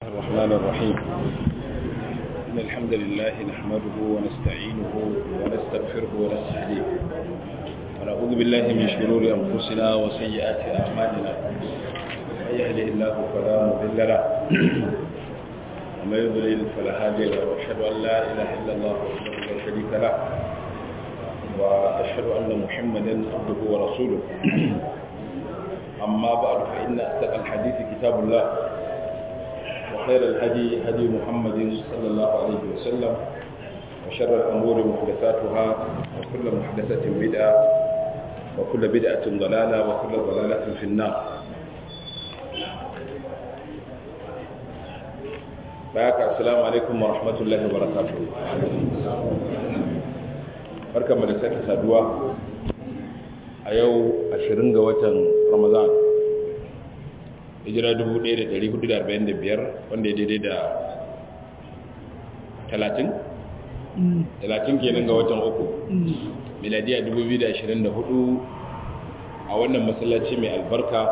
الرحمن الرحيم إن الحمد لله نحمده ونستعينه ونستغفره ونستهديه ونعوذ بالله من شرور أنفسنا وسيئات أعمالنا من يهده الله فلا مضل له ومن يضلل فلا هادي له وأشهد أن لا إله إلا الله وحده لا شريك له وأشهد أن محمدا عبده ورسوله أما بعد فإن أصدق الحديث كتاب الله وخير الهدي هدي محمد صلى الله عليه وسلم وشر الأمور محدثاتها وكل محدثة بدعة وكل بدعة ضلالة وكل ضلالة في النار بارك السلام عليكم ورحمة الله وبركاته barka mu da sake saduwa a yau 20 ga watan Ramadan hijira 1445 wanda ya daidai da 30 30 kenan ga watan uku miladiya 2024 a wannan masallaci mai albarka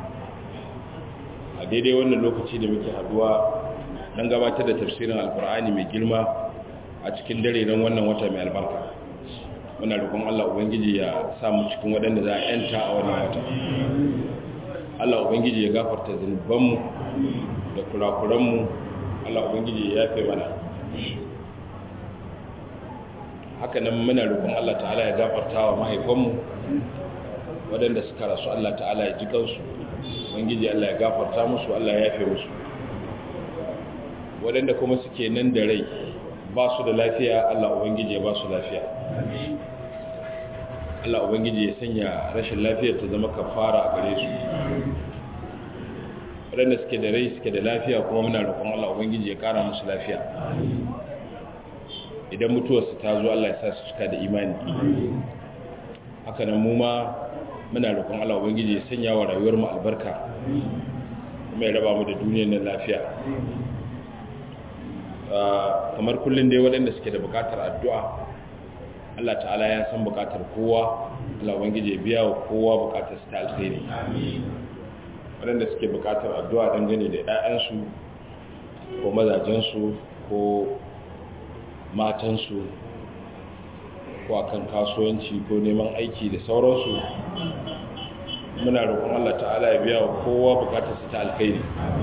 a daidai wannan lokaci da muke haduwa don gabatar da tafsirin alkur'ani mai girma a cikin dare don wannan wata mai albarka muna roƙon Allah ubangiji ya samu cikin waɗanda za a yanta a wannan wata Allah Ubangiji ya gafarta zunubanmu da kurakuranmu Allah Ubangiji ya yafe mana haka nan muna roƙon Allah ta'ala ya gafarta wa mahaifanmu waɗanda suka rasu Allah ta'ala ya ji kansu Ubangiji Allah ya gafarta musu Allah ya yafe musu waɗanda kuma suke nan da rai ba su da lafiya Allah Ubangiji ya ba su lafiya Allah Ubangiji ya sanya rashin lafiyar ta zama kafara a gare su waɗanda suke da rai suke da lafiya kuma muna roƙon Allah Ubangiji ya ƙara musu lafiya idan mutuwarsu ta zo Allah ya sa su cika da imani haka nan mu ma muna roƙon Allah Ubangiji ya sanya wa rayuwar mu albarka kuma ya raba mu da duniyar nan lafiya kamar kullum dai waɗanda suke da buƙatar addu'a Allah ta'ala ya san bukatar kowa Allah ubangiji ya biya wa kowa bukatar su ta alkhairi waɗanda suke bukatar addu'a dangane da 'ya'yansu ko mazajensu ko matansu ko akan kasuwanci ko neman aiki da sauransu muna roƙon Allah ta'ala ya biya wa kowa bukatar su ta alkhairi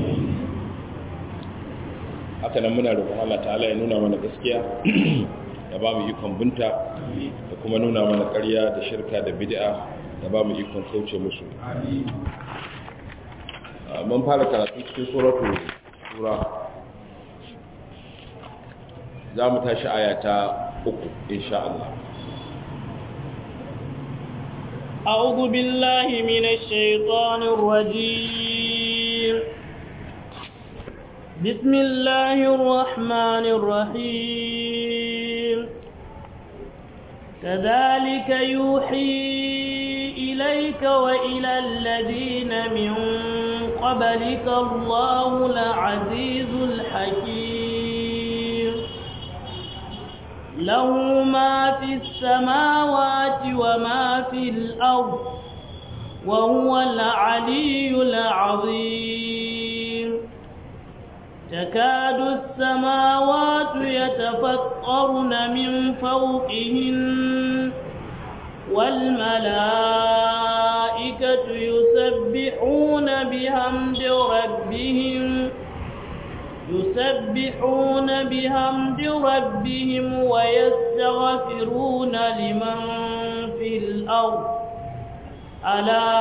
haka nan muna roƙon Allah ta'ala ya nuna mana gaskiya da ba mu ikon binta da kuma nuna mana ƙarya da shirka da bid'a da ba mu ikon kauce musu mun fara karatu cikin suratu sura za mu tashi aya ta uku insha Allah أعوذ بالله من الشيطان الرجيم بسم الله الرحمن الرحيم كذلك يوحي إليك وإلى الذين من قبلك الله العزيز الحكيم له ما في السماوات وما في الأرض وهو العلي العظيم تكاد السماوات يتفطرن من فوقهن والملائكة يسبحون بحمد ربهم يسبحون بحمد ربهم ويستغفرون لمن في الأرض ألا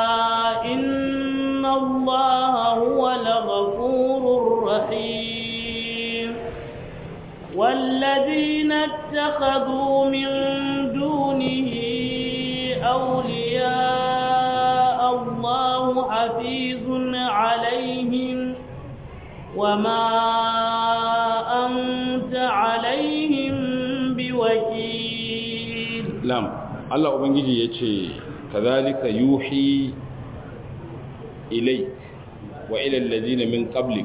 إن الله هو الغفور الرحيم والذين اتخذوا من دونه أولياء الله حفيظ عليهم وما أنت عليهم بوكيل نعم الله أبنجي يتشي كذلك يوحي إليك وإلى الذين من قبلك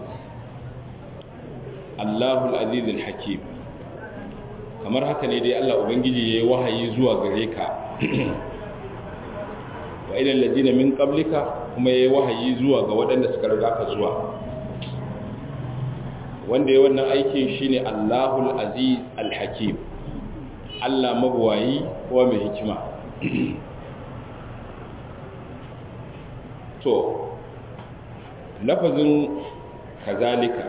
الله العزيز الحكيم kamar haka ne dai Allah ubangiji yayi wahayi zuwa gare ka wa ilal ladina min qablika kuma yayi wahayi zuwa ga waɗanda suka riga ka zuwa wanda ya wannan aikin shine Allahul Aziz Al-Hakim Allah mabuwayi ko mai hikima to lafazin kazalika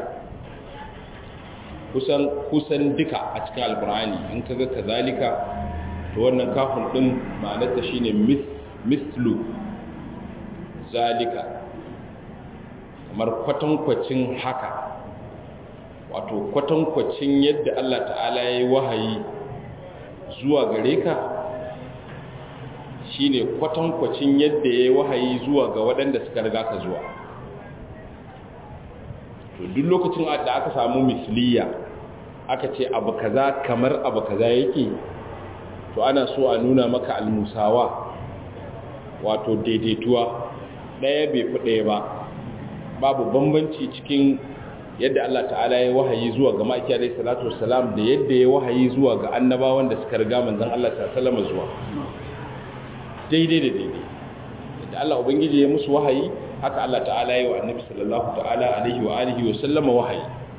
kusan kusan duka a cikin alkur'ani in kaga kazalika to wannan kafin din ma'anarta shine mislu zalika kamar kwatankwacin haka wato kwatankwacin yadda Allah ta'ala ya yi wahayi zuwa gare ka shine kwatankwacin yadda ya yi wahayi zuwa ga waɗanda suka riga ka zuwa to duk lokacin da aka samu misliya aka ce abu kaza kamar abu kaza yake to ana so a nuna maka almusawa wato daidaituwa ɗaya bai fi ɗaya ba babu bambanci cikin yadda Allah ta'ala ya wahayi zuwa ga ma'aiki alaihi salatu wassalam da yadda ya wahayi zuwa ga annabawan da suka riga manzon Allah sallallahu alaihi zuwa daidai da daidai yadda Allah ubangiji ya musu wahayi haka Allah ta'ala ya wa annabi sallallahu ta'ala alaihi wa alihi wa sallama wahayi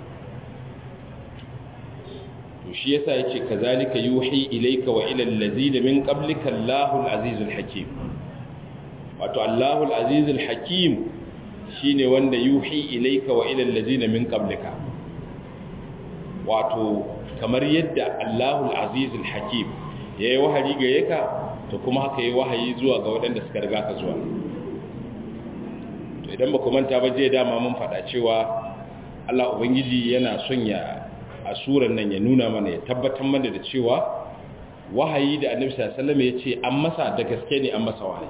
to shi yasa yace kazalika yuhi ilayka wa ila allazina min qablika Allahul azizul hakim wato Allahul azizul hakim shine wanda yuhi ilayka wa ila allazina min qablika wato kamar yadda Allahul azizul hakim yayi wahayi gare ka to kuma haka yayi wahayi zuwa ga waɗanda suka riga ka zuwa to idan ba ku manta ba je dama mun faɗa cewa Allah ubangiji yana son ya a suran nan ya nuna mana ya tabbatar mana da cewa wahayi da annabi sallallahu alaihi wasallam ya ce an masa da gaske ne an masa wahayi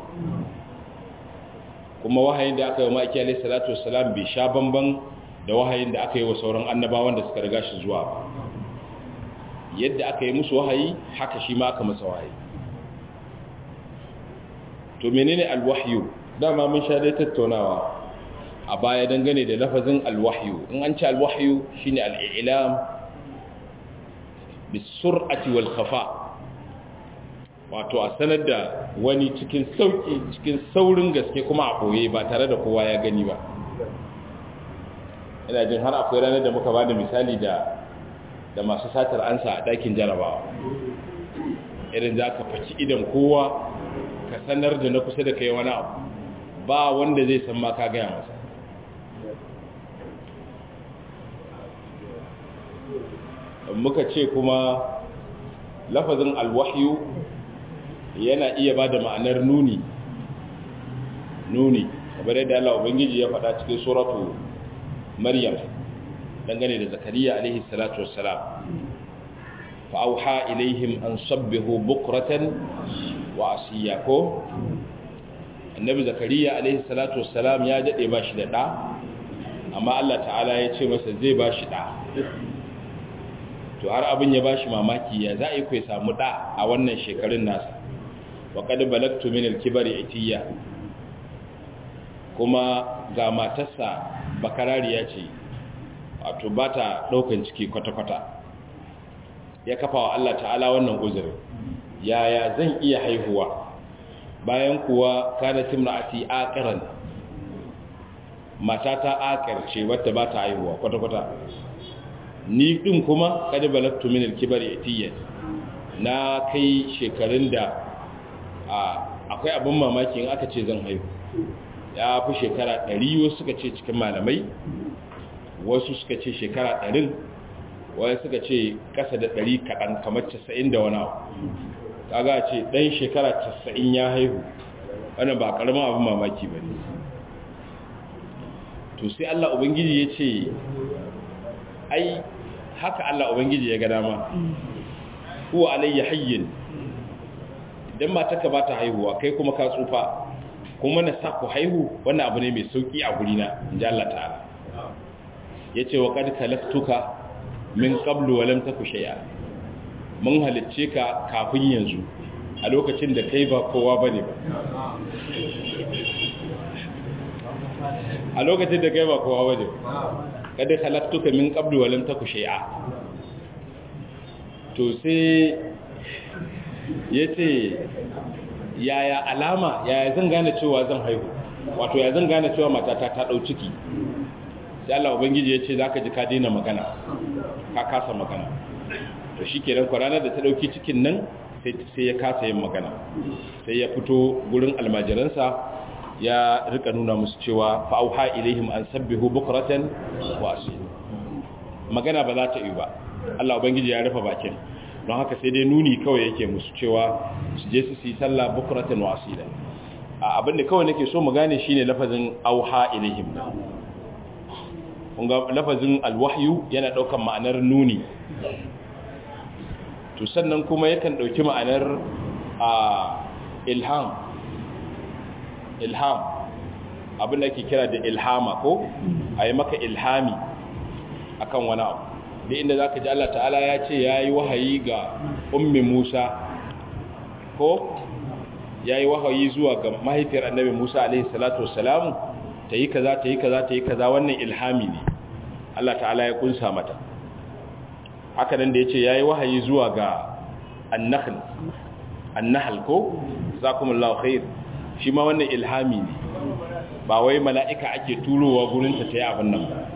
kuma wahayin da aka yi wa ma'aiki alaihi salatu wassalam bai sha bamban da wahayin da aka yi wa sauran annabawan da suka riga shi zuwa ba yadda aka yi musu wahayi haka shi ma aka masa wahayi to menene alwahyu dama mun sha dai tattaunawa a baya dangane da lafazin alwahyu in an ce alwahyu shine al-i'lam bisur'ati wal khafa wato a sanar da wani cikin sauki cikin saurin gaske kuma a koye ba tare da kowa ya gani ba ina jin har akwai ranar da muka bada misali da da masu satar ansa a ɗakin jarabawa irin za ka faci idan kowa ka sanar da na kusa da kai wani abu ba wanda zai san ma ka gaya masa muka ce kuma lafazin alwahyu yana iya ba da ma'anar nuni nuni kamar yadda Allah Ubangiji ya faɗa cikin suratu Maryam dangane da Zakariya alaihi salatu wassalam fa auha ilaihim an sabbihu bukratan wa asiya ko annabi Zakariya alaihi salatu wassalam ya dade ba shi da da amma Allah ta'ala ya ce masa zai ba shi da to har abin ya bashi mamaki ya za a yi kai samu da a wannan shekarun nasa wa kad balagtu min al-kibari itiya kuma ga matarsa bakarariya ce wato ba ta daukan ciki kwata-kwata ya kafa wa Allah ta'ala wannan uzuri yaya zan iya haihuwa bayan kuwa kana timra'ati aqiran matata aqir ce wacce ba ta haihuwa kwata-kwata ni din kuma kada balagtu min al-kibari itiyan na kai shekarun da akwai abin mamaki in aka ce zan haihu ya fi shekara 100 wasu suka ce cikin malamai wasu suka ce shekara 100 wasu suka ce kasa da 100 kaɗan kamar 90 da wani abu kaga ce ɗan shekara 90 ya haihu wannan ba ƙaramin abin mamaki ba ne to sai Allah Ubangiji ya ce ai haka Allah Ubangiji ya ga dama huwa alayya hayyin idan matarka ba ta haihuwa kai kuma ka tsufa kuma na sa ku haihu wannan abu ne mai sauki a guri na inji Allah ta'ala yace wa qad kalaktuka min qablu wa lam taku shay'a mun halicce ka kafin yanzu a lokacin da kai ba kowa bane ba a lokacin da kai ba kowa bane kada khalaqtuka min qablu wa lam taku shay'a to sai yace yaya alama yaya zan gane cewa zan haihu wato ya zan gane cewa matata ta dau ciki sai Allah ubangiji ya ce zaka ji ka daina magana ka kasa magana to shikenan ko ranar da ta dauki cikin nan sai sai ya kasa yin magana sai ya fito gurin almajiransa ya rika nuna musu cewa fa auha ilaihim an sabbihu bukratan wa asila magana ba za ta yi ba Allah ubangiji ya rufe bakin don haka sai dai nuni kawai yake musu cewa su je su yi sallah bukratan wa asila a abinda kawai nake so mu gane shine lafazin auha ilaihim kunga lafazin alwahyu yana daukan ma'anar nuni to sannan kuma yakan dauki ma'anar a ilham ilham abin da ake kira da ilhama ko a yi maka ilhami akan wani abu da inda za ka ji Allah ta'ala ya ce ya yi wahayi ga ummi musa ko ya yi wahayi zuwa ga mahaifiyar annabi musa alaihi salatu wasalamu ta yi kaza ta yi kaza ta yi kaza wannan ilhami ne Allah ta'ala ya kunsa mata haka nan da ya ce ya yi wahayi zuwa ga annahal annahal ko zakumullahu khair shi ma wannan ilhami ne ba wai mala'ika ake turowa gurinta ta yi abin nan ba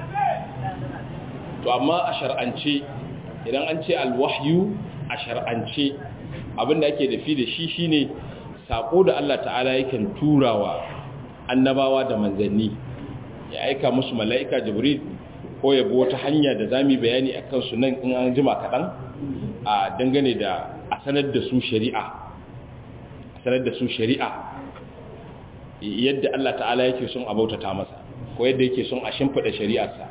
to amma a shar'ance idan an ce alwahyu a shar'ance abinda ake dafi da shi shine sako da Allah ta'ala yakan turawa annabawa da manzanni ya aika musu mala'ika jibril ko ya bi wata hanya da zami bayani akan su nan in an jima kaɗan a dangane da a sanar da su shari'a sanar da su shari'a yadda Allah ta'ala yake son a bautata masa ko yadda yake son a shimfida shari'arsa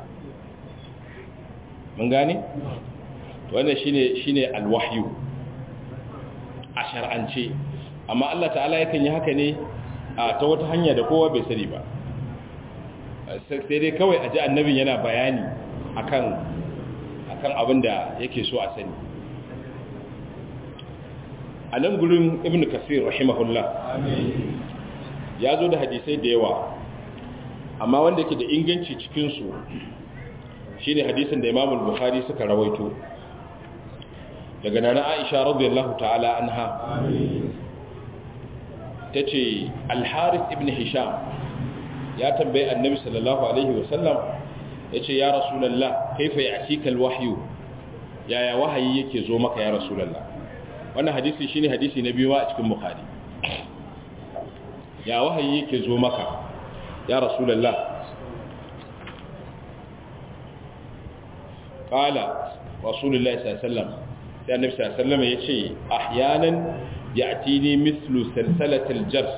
mun gane wannan shine shine alwahyu a shar'ance amma Allah ta'ala yakan yi haka ne a ta wata hanya da kowa bai sani ba sai dai kawai a ji annabin yana bayani akan akan abin da yake so a sani a nan gurin ibn kasir rahimahullah ya zo da hadisai da yawa amma wanda yake da inganci cikinsu shi ne hadisin da imamul bukhari suka rawaito daga nana aisha radiyallahu ta'ala anha ta ce alharis ibn hisham ya tambayi annabi sallallahu alaihi wasallam ya ce ya rasulallah kaifa ya atikal wahyu yaya wahayi yake zo maka ya rasulallah wannan hadisi shine hadisi na biyu a cikin bukhari ya wahayi yake zo maka ya rasulallah qala rasulullahi sallallahu alaihi wasallam sai annabi sallallahu alaihi wasallam yace ahyanan ya'tini mithlu salsalatil jars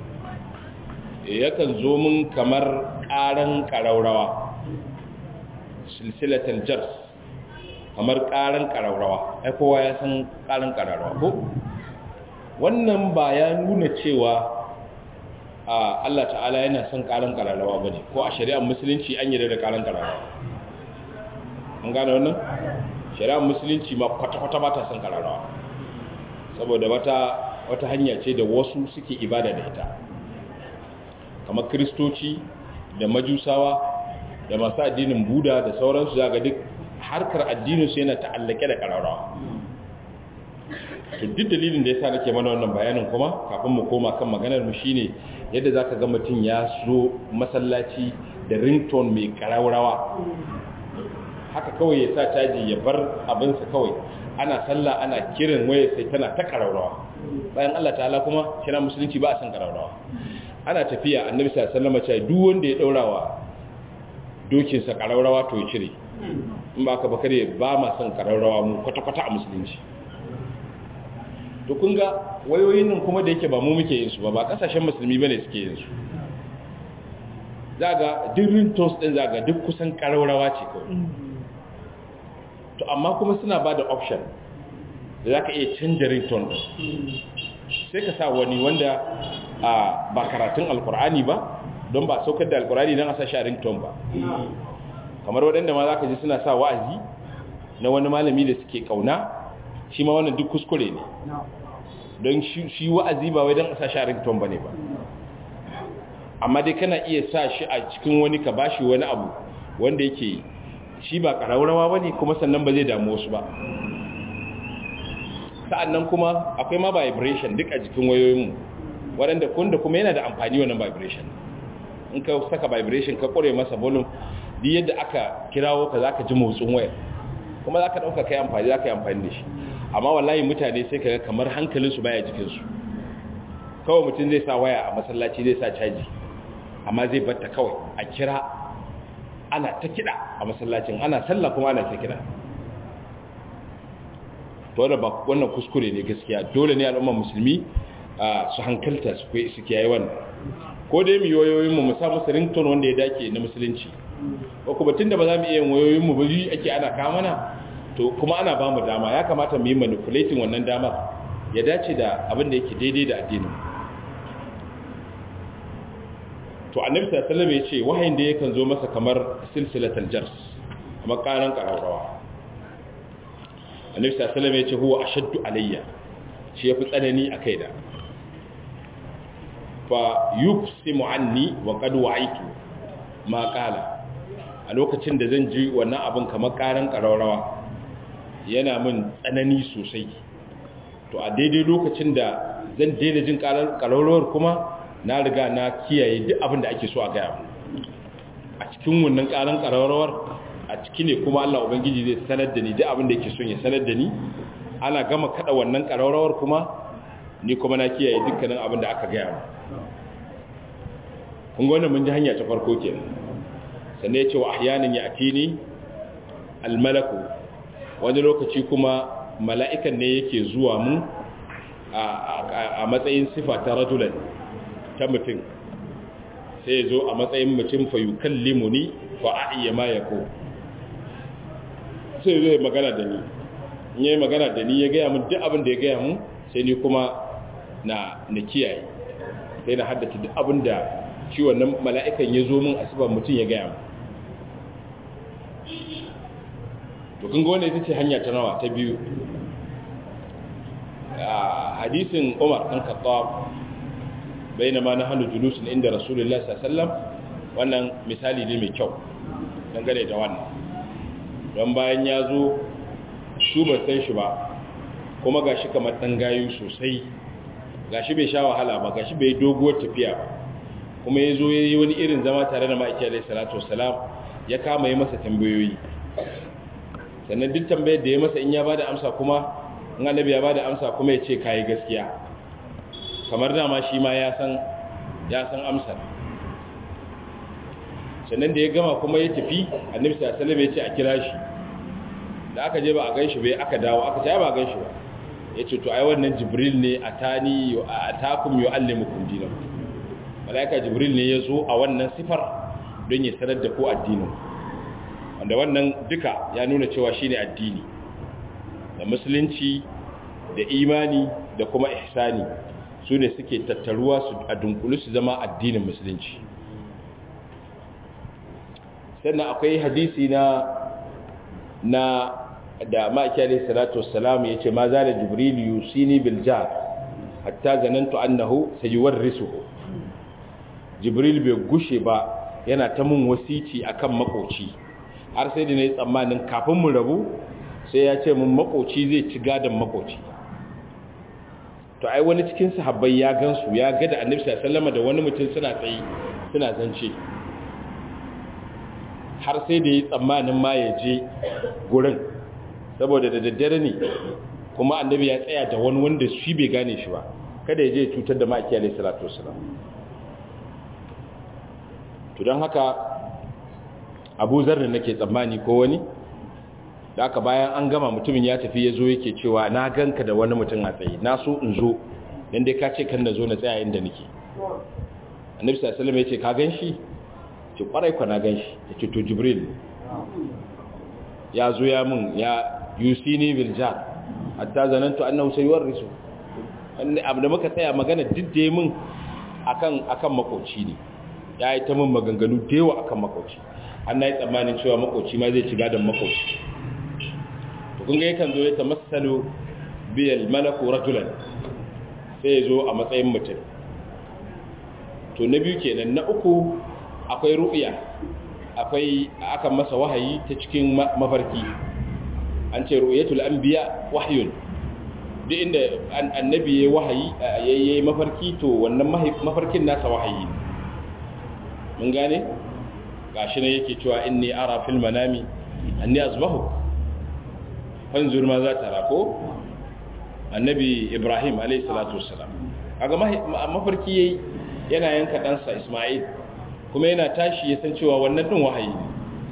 yakan zo min kamar karan karaurawa silsilatul jars kamar karan karaurawa ai kowa ya san karan karaurawa ko wannan ba ya nuna cewa a Allah ta'ala yana son karan kararrawa bane ko a shari'ar musulunci an yi da karan kararrawa an gane wannan shari'ar musulunci ma kwata-kwata ba ta son kararrawa saboda wata wata hanya ce da wasu suke ibada da ita kamar kristoci da majusawa da masu addinin buda da sauransu zaga duk harkar addininsu yana ta'allake da kararrawa to duk dalilin da yasa nake mana wannan bayanin kuma kafin mu koma kan maganar mu shine yadda zaka ga mutum ya zo masallaci da ringtone mai karaurawa haka kawai ya sa caji ya bar abinsa kawai ana sallah ana kiran waya sai tana ta karaurawa bayan Allah ta'ala kuma kira musulunci ba a san karaurawa ana tafiya annabi sallallahu alaihi wasallam ya duk wanda ya daurawa dokinsa karaurawa to ya cire in ba ka ba kare ba ma son karaurawa mu kwata-kwata a musulunci to kun ga wayoyin nan kuma da yake ba mu muke yin su ba ba kasashen musulmi bane suke yin su zaga duk ringtones din zaga duk kusan karaurawa ce kawai to amma kuma suna ba da option da za ka iya canja ringtone din sai ka sa wani wanda ba karatun alkur'ani ba don ba saukar da alkur'ani don a sa shi a ringtone ba kamar waɗanda ma za ka ji suna sa wa'azi na wani malami da suke kauna shi ma wannan duk kuskure ne don shi wa'azi ba wai don a sa shi a ringtone ba ne ba amma dai kana iya sa shi a cikin wani ka ba shi wani abu wanda yake shi ba ƙararrawa ba ne kuma sannan ba zai damu wasu ba sa'annan kuma akwai ma vibration duk a jikin wayoyinmu waɗanda kunda kuma yana da amfani wannan vibration in ka saka vibration ka ƙure masa volume duk yadda aka kirawo ka zaka ji motsin wayar kuma zaka dauka kai amfani zaka yi amfani da shi amma wallahi mutane sai kaga kamar hankalinsu baya jikinsu kawai mutum zai sa waya a masallaci zai sa caji amma zai batta kawai a kira ana ta kiɗa a masallacin ana sallah kuma ana ta kiɗa to da ba wannan kuskure ne gaskiya dole ne al'ummar musulmi su hankalta su kai su kiyaye wannan ko dai mu yoyoyin mu mu sa musu ringtone wanda ya dace na musulunci ko kuma tunda ba za mu iya yin wayoyin mu ba yi ake ana ka mana to kuma ana ba mu dama ya kamata mu yi manipulating wannan damar ya dace da abin da yake daidai da addinin to annabi sallallahu alaihi wasallam ya ce wahayin da yakan zo masa kamar silsilatul jars kamar karan kararrawa annabi sallallahu alaihi wasallam ya ce huwa ashaddu alayya shi yafi tsanani a kaina fa yufsimu anni wa qad wa'aitu ma qala a lokacin da zan ji wannan abin kamar karan kararrawa yana min tsanani sosai to a daidai lokacin da zan daina jin kararrawar kuma na riga na kiyaye duk abin da ake so a gaya a cikin wannan karan kararrawar a ciki ne kuma Allah Ubangiji zai sanar da ni duk abin da yake son ya sanar da ni ana gama kada wannan kararrawar kuma ni kuma na kiyaye dukkanin abin da aka gaya kun ga wannan mun ji hanya ta farko kenan sannan ya ce wa ahyanin ya atini almalaku wani lokaci kuma mala'ikan ne yake zuwa mu a matsayin sifa ta rajulan ta mutum sai ya zo a matsayin mutum fa yukallimu ni fa a'iyya ma yako sai zai magana da ni in yayi magana da ni ya gaya mun duk abin da ya gaya mun sai ni kuma na na kiyaye sai na haddace duk abin da shi wannan mala'ikan ya zo mun a sifar mutum ya gaya mun to kun ga wannan ita ce hanya ta nawa ta biyu hadisin Umar ɗan Khattab bainama nahnu julusun inda Rasulullah sallallahu alaihi wasallam wannan misali ne mai kyau dangane da wannan don bayan ya zo su ba san shi ba kuma gashi kamar dan gayu sosai gashi bai sha wahala ba gashi bai doguwar tafiya ba kuma ya zo ya yi wani irin zama tare da ma'aiki alaihi salatu wasalam ya kama yi masa tambayoyi sannan duk tambayar da ya masa in ya bada amsa kuma in annabi ya bada amsa kuma ya ce kayi gaskiya kamar dama shi ma ya san ya san amsar sannan da ya gama kuma ya tafi annabi sallallahu alaihi wasallam ya ce a kira shi da aka je ba a ganshi bai aka dawo aka ce ba a ganshi ba yace to ai wannan jibril ne atani atakum yuallimukum dinakum malaika jibril ne ya zo a wannan sifar don ya sanar da ku addinin wanda wannan duka ya nuna cewa shine addini da musulunci da imani da kuma ihsani su ne suke tattaruwa su a dunkulu su zama addinin musulunci sannan akwai hadisi na na da ma'aiki alaihi salatu wassalam yace ma za da jibril yusini bil jar hatta zanantu annahu sayuwarrisuhu jibril bai gushe ba yana ta mun wasici akan makoci har sai da nayi tsammanin kafin mu rabu sai ya ce mun makoci zai ci gadan makoci to ai wani cikin sahabbai ya gansu ya ga da annabi sallallahu alaihi wasallam da wani mutum suna tsayi suna zance har sai da yi tsammanin ma ya je gurin saboda da daddare ne kuma annabi ya tsaya da wani wanda shi bai gane shi ba kada ya je cutar da ma'aiki alaihi salatu wasalam to don haka abu zarri nake tsammani ko wani da aka bayan an gama mutumin ya tafi ya zo yake cewa na ganka da wani mutum a tsaye na so in zo don dai ka ce kan na zo na tsaya inda nake annabi sallallahu alaihi wasallam ya ce ka gan shi ce kwarai kwa na gan shi ya ce to jibril ya zo ya mun ya yusini biljar hatta zanantu annahu sayuwarrisu abu da muka tsaya magana didde mun akan akan makoci ne ya yi ta mun maganganu da yawa akan makoci an na yi tsammanin cewa makoci ma zai ci gadon makoci to kun ga yakan zo ya ta masalu biyal malaku rajulan sai ya zo a matsayin mutum to na biyu kenan na uku akwai ru'ya akwai aka masa wahayi ta cikin mafarki an ce ru'yatul anbiya wahyun duk inda annabi yayi wahayi yayi mafarki to wannan mafarkin nasa wahayi mun gane gashi ne yake cewa inni ara fil manami anni azbahu fanzur ma za ta rako annabi ibrahim alayhi salatu wassalam kaga mafarki yayi yana yanka ɗansa isma'il kuma yana tashi ya san cewa wannan din wahayi ne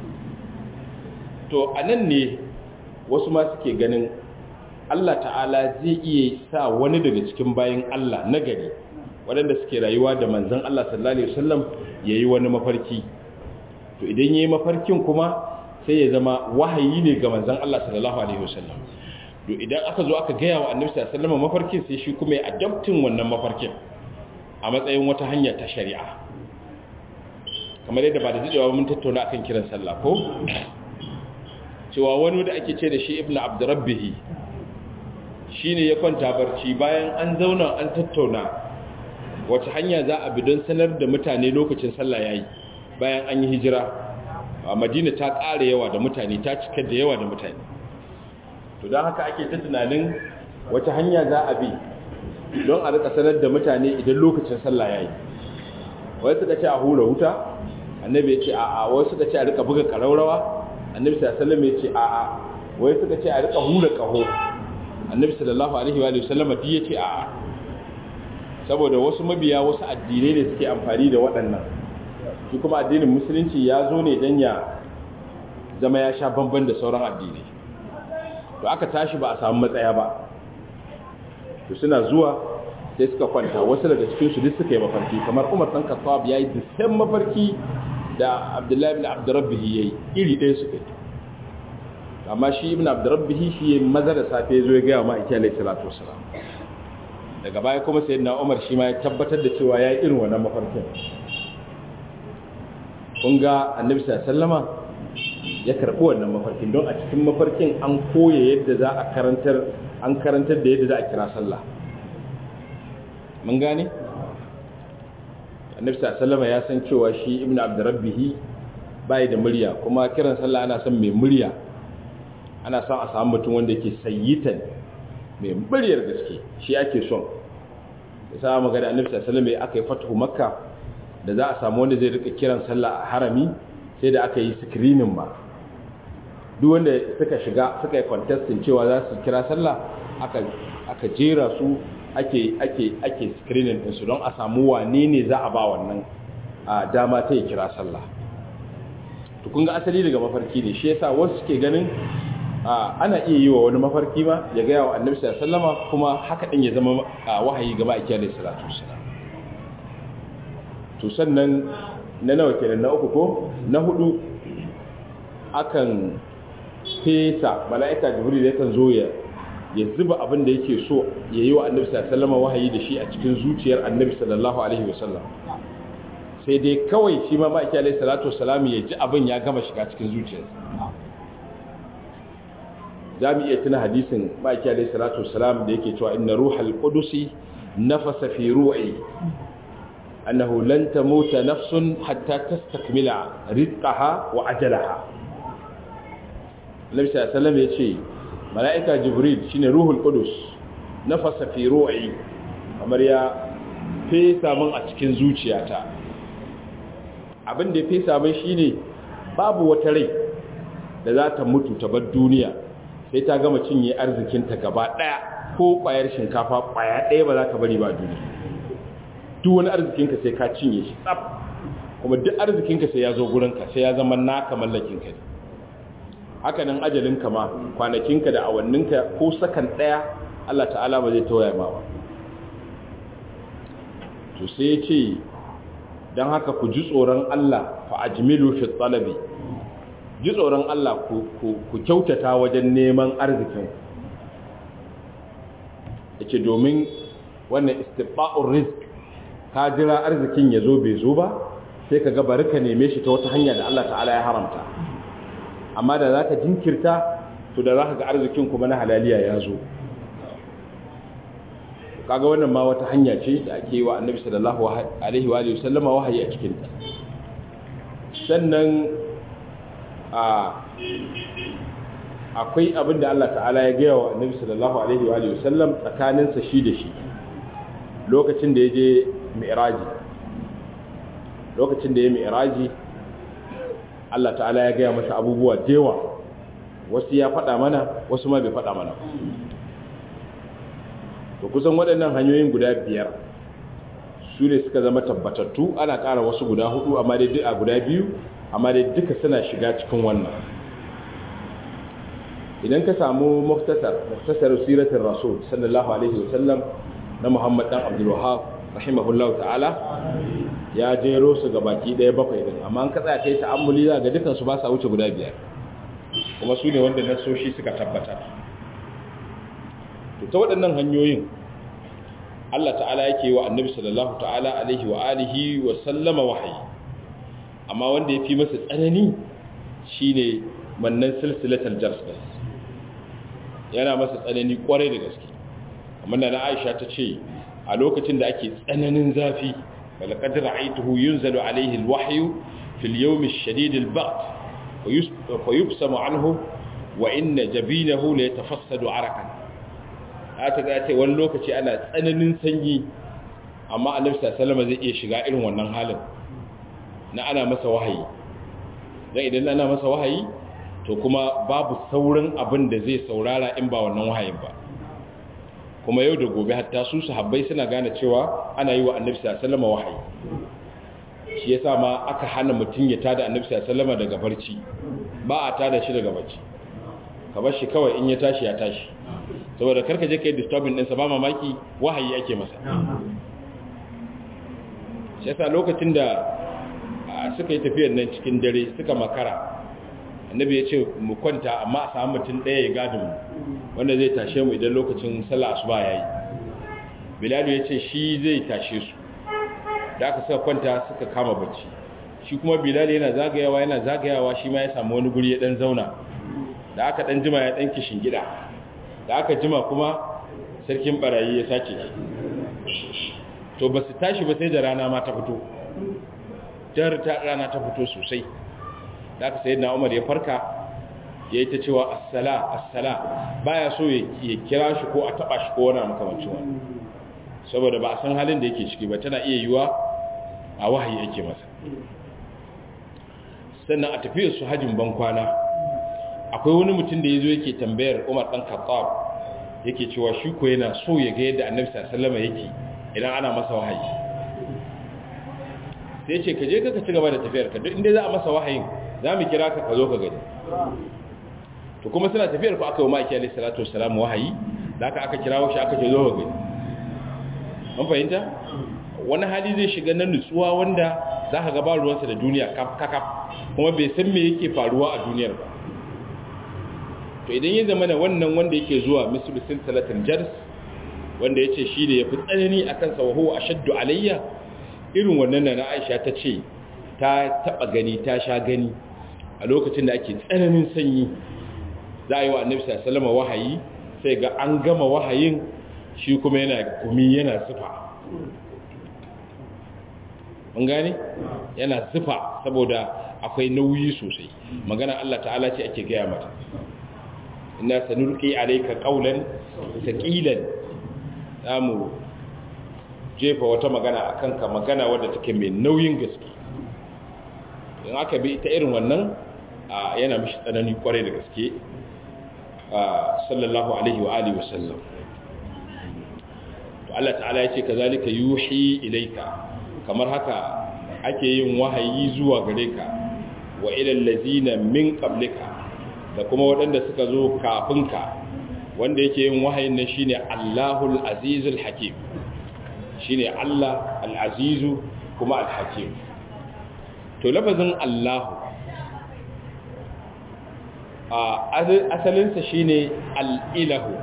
to anan ne wasu ma suke ganin Allah ta'ala zai iya sa wani daga cikin bayan Allah na gari waɗanda suke rayuwa da manzan Allah sallallahu Alaihi wasallam ya yi wani mafarki to idan ya yi mafarkin kuma sai ya zama wahayi ne ga manzan Allah sallallahu Alaihi wasallam to idan aka zo aka gaya wa annabi sallallahu Alaihi mafarkin sai shi kuma ya adaptin wannan mafarkin a matsayin wata hanya ta shari'a kamar yadda ba da jidewa mun tattauna akan kiran sallah ko cewa wani da ake ce da shi ibnu abdurrabbihi shine ya kwanta barci bayan an zauna an tattauna wace hanya za a bi don sanar da mutane lokacin sallah yayi bayan an yi hijira a madina ta ƙara yawa da mutane ta cika da yawa da mutane to don haka ake ta tunanin wace hanya za a bi don a rika sanar da mutane idan lokacin sallah yayi wai suka ce a hura wuta annabi ya ce a'a wai suka ce a rika buga karaurawa annabi sallallahu alaihi wasallam ya ce a'a wai suka ce a rika hura kaho annabi sallallahu alaihi wa sallam duk ya ce a'a saboda wasu mabiya wasu addinai ne suke amfani da waɗannan shi kuma addinin musulunci ya zo ne don ya zama ya sha bamban da sauran addinai to aka tashi ba a samu matsaya ba to suna zuwa sai suka kwanta wasu daga cikin su duk suka yi mafarki kamar Umar dan Khattab yayi dukkan mafarki da Abdullahi ibn Abdurrabbih yayi iri ɗaya suka yi amma shi ibn Abdurrabbih shi yayi maza da safe ya zo ya ga ma Aisha alayhi salatu wasalam daga baya kuma sayyidina Umar shi ma ya tabbatar da cewa yayi irin wannan mafarkin kun ga Annabi sallallahu alaihi wasallama ya karɓi wannan mafarkin don a cikin mafarkin an koya yadda za a karantar an karantar da yadda za a kira sallah mun gane annabi sallama ya san cewa shi ibn abdurrabbih bai da murya kuma kiran sallah ana son mai murya ana son a samu mutum wanda yake sayyitan mai muryar gaske shi ake son ya sa magana annabi sallama ya aka yi fatuhu makka da za a samu wanda zai rika kiran sallah a harami sai da aka yi screening ma duk wanda suka shiga suka yi contestin cewa za su kira sallah aka aka jera su ake ake ake screening din su don a samu wane ne za a ba wannan a dama ta yi kira sallah to kun ga asali daga mafarki ne shi yasa wasu suke ganin ana iya yi wa wani mafarki ma ya ga yawa annabi sallallahu alaihi wasallama kuma haka din ya zama wahayi ga ma'aikiyar alaihi salatu wassalam to sannan na nawa kenan na uku ko na hudu akan fesa mala'ika jibril yakan zo ya ya zuba abin da yake so ya yi wa annabi sallallahu wahayi da shi a cikin zuciyar annabi sallallahu alaihi wasallam sai dai kawai shi ma ma'aiki alaihi salatu wasalam ya ji abin ya gama shiga cikin zuciyarsa za mu iya tuna hadisin ma'aiki alaihi salatu wasalam da yake cewa inna ruhal qudusi nafasa fi ru'i annahu lan tamuta nafsun hatta tastakmila rizqaha wa ajalaha Annabi sallallahu alaihi wasallam yace malaika Jibril shine ruhul qudus nafasa fi ru'i kamar ya fesa min a cikin zuciyata abin da ya fesa min shine babu wata rai da za ta mutu ta bar duniya sai ta gama cinye arzikinta gaba daya ko kwayar shinkafa kwaya daya ba za ka bari ba duniya duk wani arzikinka sai ka cinye shi tsaf kuma duk arzikinka sai ya zo gurinka sai ya zama naka mallakinka ne haka nan ajalinka ma kwanakinka da awanninka ko sakan ɗaya Allah ta'ala ba zai tawaya ma ba to sai ya ce don haka ku ji tsoron Allah fa ajmilu fi talabi ji tsoron Allah ku kyautata wajen neman arzikin yace domin wannan istiba'ur rizq ka jira arzikin ya zo bai zo ba sai ka ga bari ka neme shi ta wata hanya da Allah ta'ala ya haramta amma da za ka jinkirta to da za ka ga arzikin kuma na halaliya ya zo kaga wannan ma wata hanya ce da ake yi wa annabi sallallahu alaihi wa alihi sallama wahayi a cikin ta sannan a akwai abin da Allah ta'ala ya gaya wa annabi sallallahu alaihi wa alihi sallam tsakaninsa shi da shi lokacin da ya je mi'raji lokacin da ya mi'raji Allah ta'ala ya gaya masa abubuwa dewa wasu ya faɗa mana wasu ma bai faɗa mana to kusan waɗannan hanyoyin guda biyar su ne suka zama tabbatattu ana ƙara wasu guda hudu amma dai a guda biyu amma dai duka suna shiga cikin wannan idan ka samu muftasar muftasar siratul rasul sallallahu alaihi wasallam na Muhammad dan Abdul Wahhab rahimahullahu ta'ala ya jero su ga baki daya bakwai din amma an ka tsaya kai ta'ammuli za ga dukan su ba sa wuce guda biyar kuma su ne wanda nasoshi suka tabbatar to ta waɗannan hanyoyin Allah ta'ala yake wa annabi sallallahu ta'ala alaihi wa alihi wa sallama wahayi amma wanda ya fi masa tsanani shine mannan silsilatul jarsas yana masa tsanani kwarai da gaske amma na Aisha ta ce a lokacin da ake tsananin zafi bal qad ra'aytuhu yunzalu alayhi alwahyu fil yawm ash-shadid al-ba'd wa yubsamu anhu wa inna jabinahu la yatafassadu arakan ta ga ce wani lokaci ana tsananin sanyi amma annabi sallallahu zai iya shiga irin wannan halin na ana masa wahayi dan idan ana masa wahayi to kuma babu saurin abin da zai saurara in ba wannan wahayin ba kuma yau da gobe hatta su sahabbai suna gane cewa ana yi wa annabi sallallahu wahayi shi yasa ma aka hana mutum ya tada annabi sallallahu daga barci ba a tada shi daga barci ka bar shi kawai in ya tashi ya tashi saboda karka je kai disturbing ɗinsa ba mamaki wahayi ake masa shi yasa lokacin da suka yi tafiyar nan cikin dare suka makara annabi ya ce mu kwanta amma a samu mutum ɗaya ya gadin wanda zai tashe mu idan lokacin sallah asuba ya yi bilalu ya ce shi zai tashe su da aka suka kwanta suka kama bacci shi kuma bilal yana zagayawa yana zagayawa shi ma ya samu wani guri ya dan zauna da aka dan jima ya dan kishin gida da aka jima kuma sarkin barayi ya sace shi to ba su tashi ba sai da rana ma ta fito jar ta rana ta fito sosai da aka sayi na umar ya farka ya yi ta cewa assala assala baya so ya kira shi ko a taba shi ko wani makamancin wani saboda ba a san halin da yake ciki ba tana iya yiwa a wahayi yake masa sannan a tafiyar su hajjin bankwana akwai wani mutum da ya zo yake tambayar umar ɗan khattab yake cewa shi ko yana so ya ga yadda annabi sallama yake idan ana masa wahayi sai ce ka je ka ci gaba da tafiyar ka duk inda za a masa wahayin za mu kira ka ka zo ka gani to kuma suna tafiyar ku aka yi ma'aiki alaihi salatu wassalam wahayi da aka aka kirawo shi aka ce zo ka gani an fahimta wani hali zai shiga na nutsuwa wanda za ka gaba ruwansa da duniya kakaf kuma bai san me yake faruwa a duniyar ba to idan ya zama wannan wanda yake zuwa mislisin talatin jars wanda ya ce shi da ya fi tsanani a kansa wa huwa ashaddu alayya irin wannan na aisha ta ce ta taba gani ta sha gani a lokacin da ake tsananin sanyi za a yi wa annabi sallama wahayi sai ga an gama wahayin shi kuma yana gumi yana zufa mun gane yana zufa saboda akwai nauyi sosai magana Allah ta'ala ce ake gaya mata inna sanulqi alayka qawlan thaqilan zamu jefa wata magana akan ka magana wadda take mai nauyin gaske in aka bi ta irin wannan yana mishi tsanani kwarai da gaske sallallahu alaihi wa alihi wasallam to Allah ta'ala yace kazalika yuhi ilayka kamar haka ake yin wahayi zuwa gare ka wa ilal ladina min qablika da kuma waɗanda suka zo kafin ka wanda yake yin wahayin nan shine Allahul Azizul Hakim shine Allah Al-Azizu kuma Al-Hakim to lafazin Allah a asalinsa shine Al-Ilahu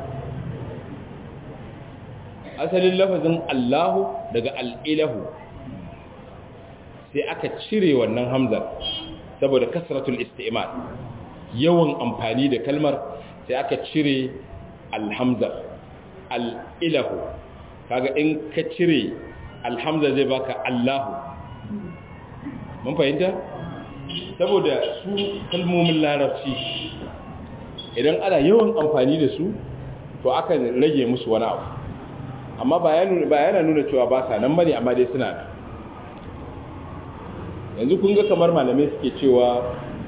asalin lafazin Allahu daga Al-Ilahu sai aka cire wannan hamzar saboda kasratul isti'mal yawan amfani da kalmar sai aka cire alhamzar al'ilahu kaga in ka cire alhamza zai baka allahu mun fahimta saboda su kalmomin larabci idan ana yawan amfani da su to akan rage musu wani abu amma ba yana nuna cewa ba sa nan bane amma dai suna da yanzu kun ga kamar malamai suke cewa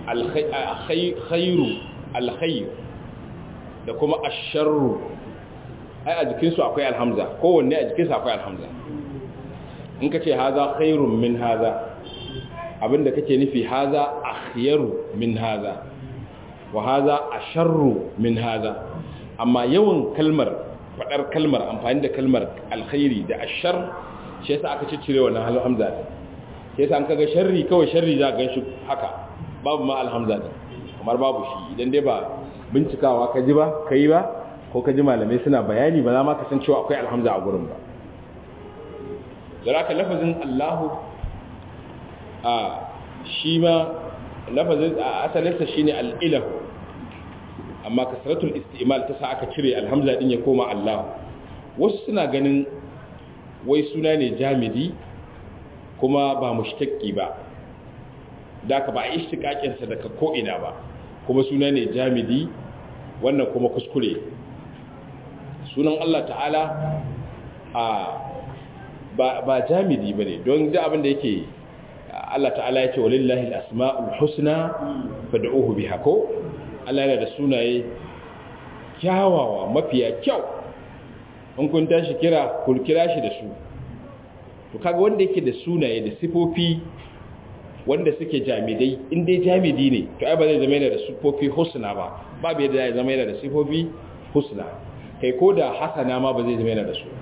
alkhairu alkhair da kuma asharru ai a jikinsu akwai alhamza kowanne a jikinsu akwai alhamza in ka ce haza khairun min haza abinda kake nufi haza akhyaru min haza wa haza asharru min haza amma yawan kalmar fadar kalmar amfani da kalmar alkhairi da ashar shi yasa aka ciccire wannan alhamza shi yasa an kaga sharri kawai sharri za ka ganshi haka babu ma alhamza din kamar babu shi idan dai ba bincikawa ka ji ba kai ba ko ka ji malamai suna bayani ba za ma ka san cewa akwai alhamza a gurin ba zaraka lafazin Allahu a shi ma lafazin a asalinsa shine al-ilahu amma kasratul istimal ta sa aka cire alhamza din ya koma Allah wasu suna ganin wai suna ne jamidi kuma ba mushtaqi ba da ka ba a ishtiqaqin sa daga ko ina ba kuma suna ne jamidi wannan kuma kuskure sunan Allah ta'ala a ba ba jamidi bane don da abin da yake Allah ta'ala ya ce walillahi al-asma'ul husna fad'uhu biha ko Allah yana da sunaye kyawawa mafiya kyau in kun tashi kira ku kira shi da su to kaga wanda yake da sunaye da sifofi wanda suke jamidai in dai jamidi ne to ai ba zai zama yana da sifofi husna ba babu yadda zai zama yana da sifofi husna kai ko da hasana ma ba zai zama yana da su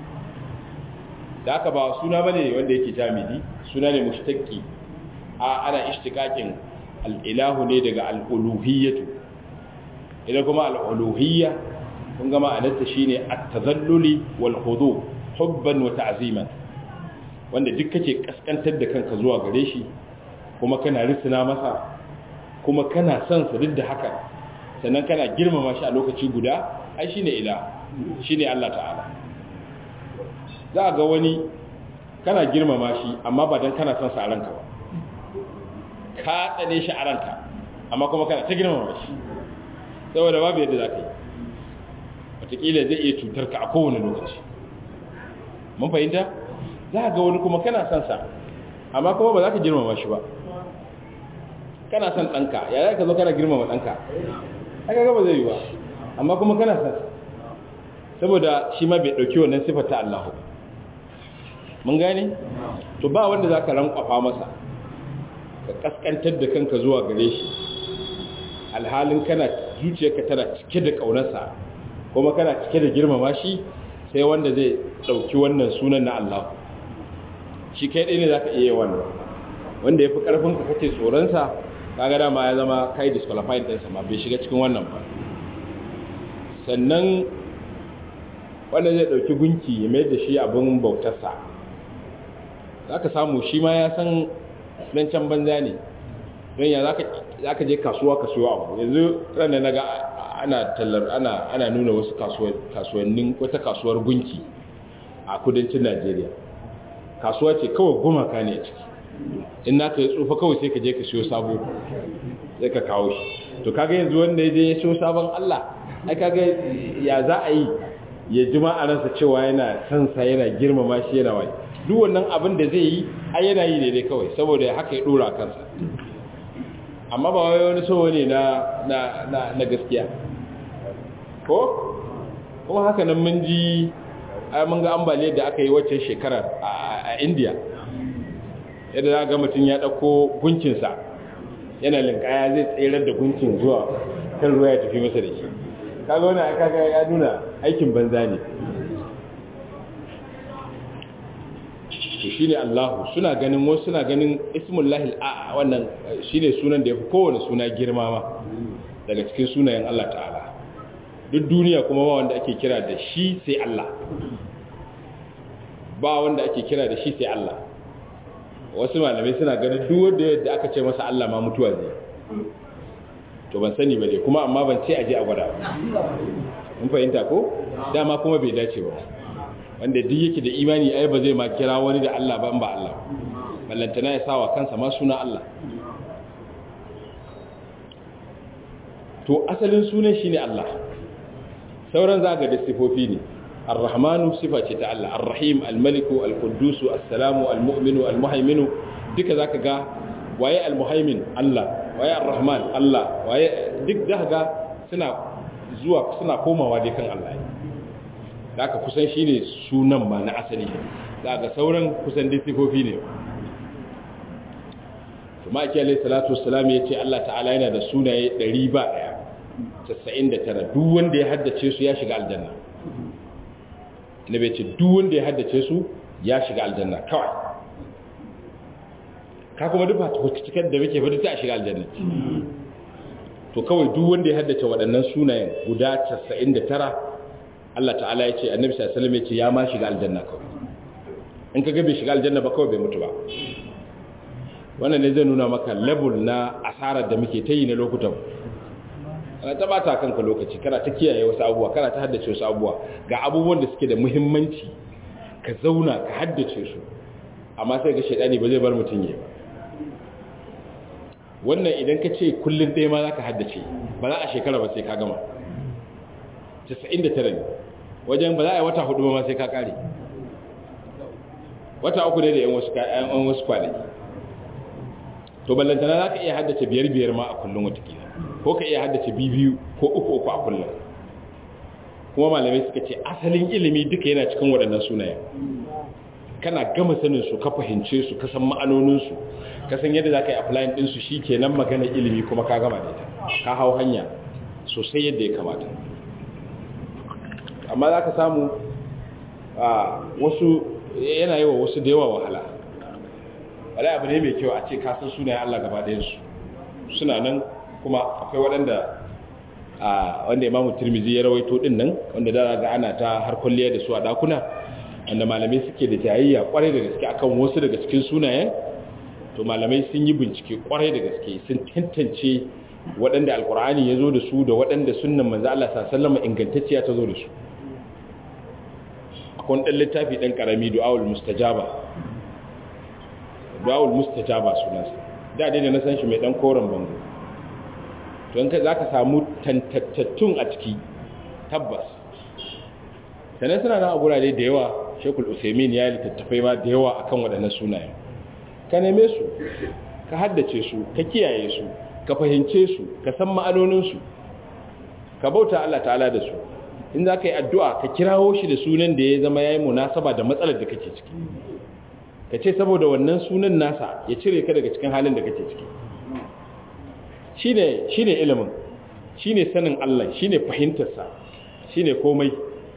da aka ba suna bane wanda yake jamidi suna ne mushtaqi a ana ishtiqaqin al-ilahu ne daga al-uluhiyyatu idan kuma al-uluhiyya kun ga ma'anarta shine at-tadalluli wal khudu hubban wa ta'ziman wanda duk kake kaskantar da kanka zuwa gare shi kuma kana risina masa kuma kana son sa duk da haka sannan kana girmama shi a lokaci guda ai shine ila shine Allah ta'ala za ga wani kana girmama shi amma ba dan kana son sa a ranka ba ka tsane shi a ranka amma kuma kana ta girmama shi saboda babu yadda za ka yi wataƙila zai iya cutar ka a kowane lokaci mun fahimta za ga wani kuma kana son sa amma kuma ba za ka girmama shi ba kana son ɗanka ya za ka zo kana girmama ɗanka aka gaba zai yi ba amma kuma kana son sa saboda shi ma bai ɗauki wannan siffar ta Allah mun gane to ba wanda za ka rankwafa masa ka kaskantar da kanka zuwa gare shi alhalin kana zuciyarka tana cike da ƙaunarsa kuma kana cike da girmama shi sai wanda zai ɗauki wannan sunan na Allah shi kai ɗaya ne za ka iya wannan wanda ya fi ƙarfinka kake tsoronsa kaga dama ya zama kai disqualified ɗinsa ma bai shiga cikin wannan ba sannan wanda zai ɗauki gunki ya mai da shi abin bautarsa za ka samu shi ma ya san nan can banza ne don ya za ka je kasuwa ka siyo abu yanzu ranar na ga ana tallar ana ana nuna wasu kasuwannin wata kasuwar gunki a kudancin najeriya kasuwa ce kawai gumaka ne a ciki in naka ya tsufa kawai sai ka je ka siyo sabo sai ka kawo shi to kaga yanzu wanda ya je ya siyo sabon allah ai kaga ya za a yi ya ji ma'anarsa cewa yana sansa yana girmama shi yana wai duk wannan abin da zai yi a yana yi ne dai kawai saboda haka ya dora kansa amma ba wai wani so ne na na na na gaskiya ko kuma haka nan mun ji ai mun ga ambaliyar da aka yi wacce shekarar a India yadda za ga mutum ya dauko gunkinsa yana linkaya zai tsayar da gunkin zuwa kan ruwa ya tafi masa da shi kaga wannan kaga ya nuna aikin banza ne to shine Allahu suna ganin wasu suna ganin ismullahi a wannan shine sunan da yafi kowane suna girma ma daga cikin sunayen Allah ta'ala duk duniya kuma ba wanda ake kira da shi sai Allah ba wanda ake kira da shi sai Allah wasu malamai suna ganin duk wanda yadda aka ce masa Allah ma mutuwa zai to ban sani ba dai kuma amma ban ce aje a gwada mun fahimta ko dama kuma bai dace ba wanda duk yake da imani ai ba zai ma kira wani da Allah ba in ba Allah ballantana ya sawa kansa ma suna Allah to asalin sunan shine Allah sauran za ga da sifofi ne ar-rahmanu sifa ce ta Allah ar-rahim al-maliku al-quddus as-salamu al-mu'minu al-muhaiminu duka zaka ga waye al-muhaimin Allah waye ar-rahman Allah waye duk da ga suna zuwa suna komawa dai kan Allah da aka kusan shine sunan ma na asali da ga sauran kusan dai sifofi ne kuma ake alai salatu wassalam ya ce Allah ta'ala yana da sunaye 100 ba daya 99 duk wanda ya haddace su ya shiga aljanna nabi ce duk wanda ya haddace su ya shiga aljanna kawai ka kuma duk ba cikin da muke fadi ta shiga aljanna to kawai duk wanda ya haddace waɗannan sunayen guda 99 Allah ta'ala ya ce annabi sallallahu alaihi wasallam ya ce ya ma shiga aljanna kawai in ka ga bai shiga aljanna ba kawai bai mutu ba wannan ne zai nuna maka level na asarar da muke ta yi na lokutan kana ta bata kanka lokaci kana ta kiyaye wasu abubuwa kana ta haddace wasu abubuwa ga abubuwan da suke da muhimmanci ka zauna ka haddace su amma sai ga shaidani ba zai bar mutum yi ba wannan idan ka ce kullum ɗaya ma za ka haddace ba za a shekara ba sai ka gama 99 ne wajen ba za a yi wata hudu ba ma sai ka kare wata uku ne da yan wasu kwanaki to ballantana za ka iya haddace biyar biyar ma a kullum watakila ko ka iya haddace biyu ko uku uku a kullum kuma malamai suka ce asalin ilimi duka yana cikin waɗannan sunayen kana gama sanin su ka fahimce su ka san ma'anoninsu ka san yadda za ka yi applying ɗinsu shi ke nan magana ilimi kuma ka gama da ita ka hau hanya sosai yadda ya kamata amma za ka samu a wasu yana yi wa wasu da yawa wahala wala abu ne mai kyau a ce kasan sunayen Allah gaba ɗayansu suna nan kuma akwai waɗanda a wanda imamu turmizi ya rawaito ɗin nan wanda da ga ana ta har kwalliya da su a ɗakuna wanda malamai suke da jayayya kwarai da gaske akan wasu daga cikin sunayen to malamai sun yi bincike kwarai da gaske sun tantance waɗanda alkur'ani ya zo da su da waɗanda sunan manzo Allah sallallahu ingantacciya ta zo da su akwai ɗan littafi ɗan ƙarami du'awul mustajaba du'awul mustajaba sunansa da dai da na san shi mai ɗan koren bango to in ka za ka samu tantattattun a ciki tabbas sannan suna nan a gurare da yawa shekul usaimin ya littattafai ma da yawa akan waɗannan sunayen ka neme su ka haddace su ka kiyaye su ka fahimce su ka san ma'anoninsu ka bauta Allah ta'ala da su in za ka yi addu'a ka kirawo shi da sunan da ya zama ya yi munasaba da matsalar da kake ciki ka ce saboda wannan sunan nasa ya cire ka daga cikin halin da kake ciki shi ne ilimin shi ne sanin Allah shi ne fahimtarsa shi ne komai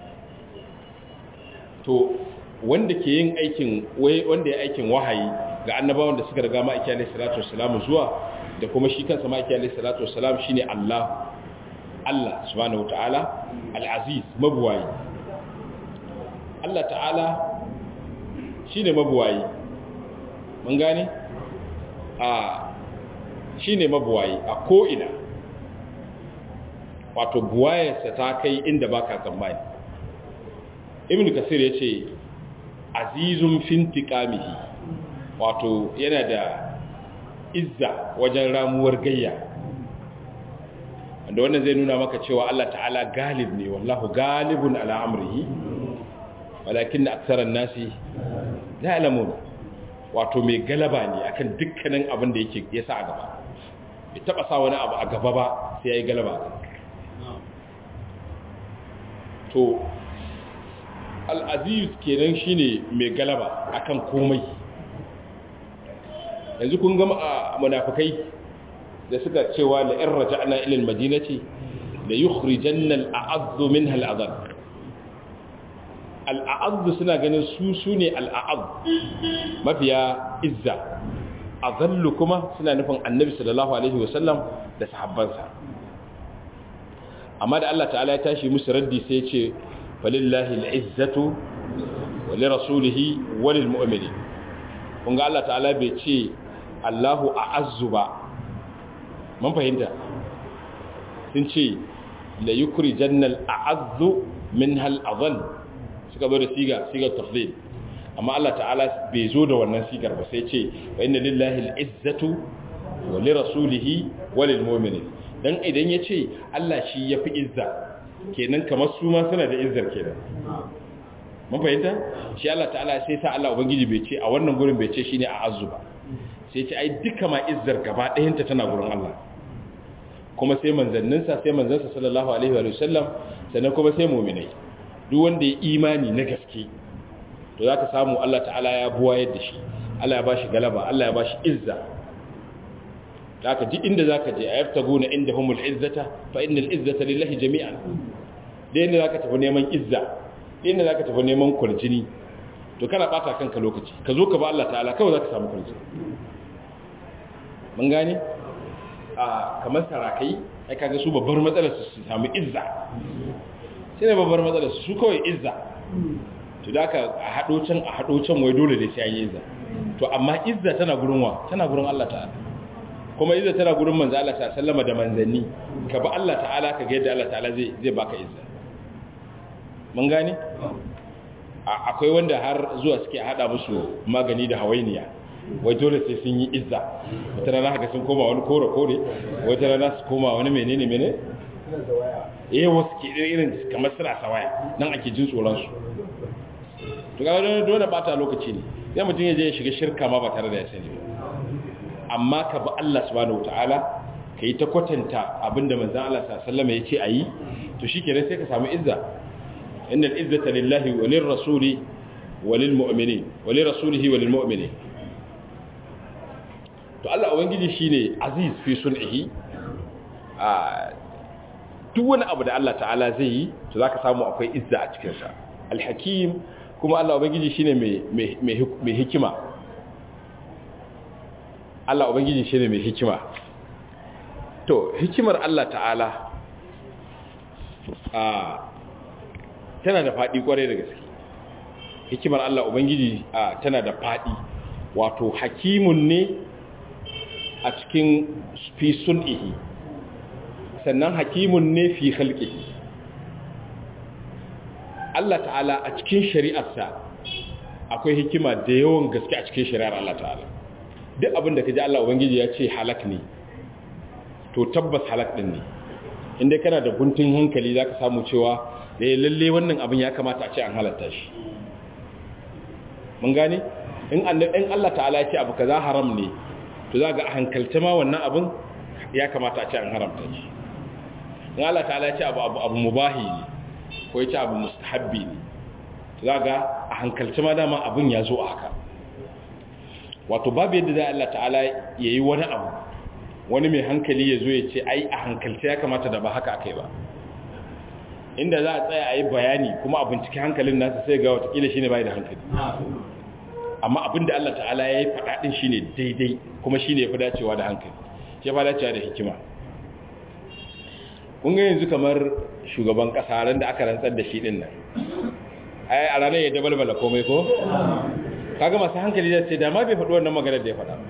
to wanda ke yin aikin wanda ya aikin wahayi ga annabawan da suka riga ma'aiki alaihi salatu wassalam zuwa da kuma shi kansa ma'aiki alaihi salatu wassalam shine Allah Allah subhanahu wataala al-aziz mabuwayi Allah ta'ala shine mabuwayi mun gane a shine mabuwayi a ko ina wato buwayarsa ta kai inda baka tsammani ibn kasir yace azizun fintiqamihi wato yana da izza wajen ramuwar gayya wanda wannan zai nuna maka cewa Allah ta'ala galib ne wallahu galibun ala amrihi walakin aktharan nasi la ya'lamun wato mai galaba ne akan dukkanin abin da yake yasa a gaba bai taba sa wani abu a gaba ba sai yayi galaba to al-aziz kenan shine mai galaba akan komai yanzu kun gama a munafikai da suka cewa la in raja'na ila al-madinati la yukhrijanna al-a'azzu minha al-adhall al-a'azz suna ganin su sune al-a'azz mafiya izza azallu kuma suna nufin annabi sallallahu alaihi wasallam da sahabbansa amma da Allah ta'ala ya tashi musu raddi sai ya ce falillahi al-izzatu wa li rasulihi wa lil mu'minin kun ga Allah ta'ala bai ce Allahu a'azzu ba mun fahimta sun ce la yukri jannal a'azzu min hal adhal suka zo da siga sigar tafdil amma Allah ta'ala bai zo da wannan sigar ba sai ce wa inna lillahi al'izzatu wa li rasulihi wa lil mu'minin dan idan yace Allah shi yafi izza kenan kamar su ma suna da izzar kenan mun fahimta shi Allah ta'ala sai sa Allah ubangiji bai ce a wannan gurin bai ce shine a'azzu ba sai ce ai duka ma izzar gaba ɗayanta tana gurin Allah kuma sai manzanninsa sai manzansa sallallahu alaihi wa sallam sannan kuma sai mu'minai duk wanda ya imani na gaske to zaka samu Allah ta'ala ya buwa yadda shi Allah ya bashi galaba Allah ya bashi izza zaka duk inda zaka je ayaftaguna indahumul izzata fa innal izzata lillahi jami'an da inda zaka tafi neman izza da inda zaka tafi neman kurjini to kana bata kanka lokaci ka zo ka ba Allah ta'ala kawai zaka samu kurjini mun gane a kamar sarakai ai kaga su babbar matsalar su samu izza shine babbar matsalar su kawai izza to da ka a hado can a hado can wai dole da sai an yi izza to amma izza tana gurin wa tana gurin Allah ta'ala kuma izza tana gurin manzo Allah ta sallama da manzanni ka ba Allah ta'ala ka ga yadda Allah ta'ala zai zai baka izza mun gane akwai wanda har zuwa suke hada musu magani da hawainiya wai dole sai sun yi izza wata rana haka sun koma wani kore kore wata rana su koma wani menene mene eh wasu ke irin kamar suna sawaya nan ake jin tsoron su to ga wani dole bata lokaci ne sai mutum ya je ya shiga shirka ma ba tare da ya sani ba amma ka bi Allah subhanahu wataala ka yi ta kwatanta abinda manzon Allah sallallahu alaihi wasallam ya ce ayi to shikenan sai ka samu izza innal izzata lillahi wa lirrasuli wa lilmu'minin wa lirrasulihi wa lilmu'minin to Allah ubangiji shine aziz fi sun'ihi a duk wani abu da Allah ta'ala zai yi to zaka samu akwai izza a cikin sa alhakim kuma Allah ubangiji shine mai mai hikima Allah ubangiji shine mai hikima to hikimar Allah ta'ala a tana da fadi kwarai da gaske hikimar Allah ubangiji a tana da fadi wato hakimun ne a cikin fi sun'ihi sannan hakimun ne fi halƙihi Allah ta'ala a cikin shari'arsa akwai hikima da yawan gaske a cikin shari'ar Allah ta'ala duk abin da ka ji Allah Ubangiji ya ce halak ne to tabbas halak ɗin ne inda kana da guntun hankali za ka samu cewa da ya lalle wannan abin ya kamata a ce an halatta shi mun gane in Allah ta'ala ya ce abu kaza haram ne to za ga a hankalta ma wannan abin ya kamata a ce an haramta shi in Allah ta'ala ya ce abu abu abu mubahi ne ko ya ce abu mustahabbi ne to za ga a hankalta ma dama abin ya zo a haka wato babu yadda za Allah ta'ala ya yi wani abu wani mai hankali ya zo ya ce ai a hankalta ya kamata da ba haka akai ba inda za a tsaya a yi bayani kuma a binciki hankalin nasa sai ga watakila shi ne bai da hankali amma abinda Allah ta'ala ya yi faɗaɗin shi ne daidai kuma shi ne ya fi dacewa da hankali ya fi dacewa da hikima kun ga yanzu kamar shugaban ƙasa ran da aka rantsar da shi ɗin nan ai a ranar ya dabalbala komai ko kaga masu hankali zai ce da ma bai faɗi wannan maganar da ya faɗa